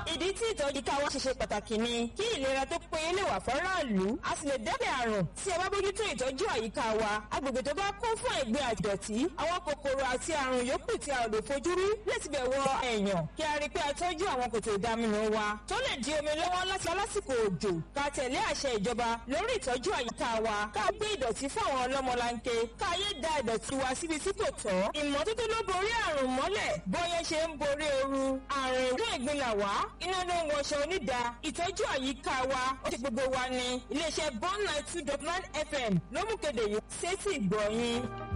ìdí tí ìtọ́jú ká wá ṣe ṣe pàtàkì ni kí ìlera tó péye lè wà fọ́ráàlú a sì lè dẹ́bẹ̀ àrùn tí ẹ bá bójútó ìtọ́jú àyíká wa agbègbè tó bá kún fún ẹ̀gbin àdọ̀tí àwọn kòkòrò àti àrùn yòókù tí a ò lè fojú rí láti bẹ̀ wọ èèyàn kí a rí i pé a tọ́jú àwọn kòtò ìdaminù wa tó lè di omi lọ́wọ́ láti lásìkò òjò ká tẹ̀lé àṣẹ ìjọba lórí ìtọ́jú àyíká wa ká gbé ìdọ̀tí fún àwọn ọlọ́mọlanke ká yé da ìdọ̀tí wa síbi tí kò tọ́ ìmọ́tótó ló borí àrùn mọ́lẹ̀ bóyá ṣe ń borí ooru àrùn ìlú ìgbìnlẹ̀ wá iná ló ń wọṣọ onídàá ìtọ́jú àyíká wa ó ṣe gbogbo wa ní iléeṣẹ́ bond nine two dot nine fm ló mú kéde yìí sétí ìgbọ̀nyìn.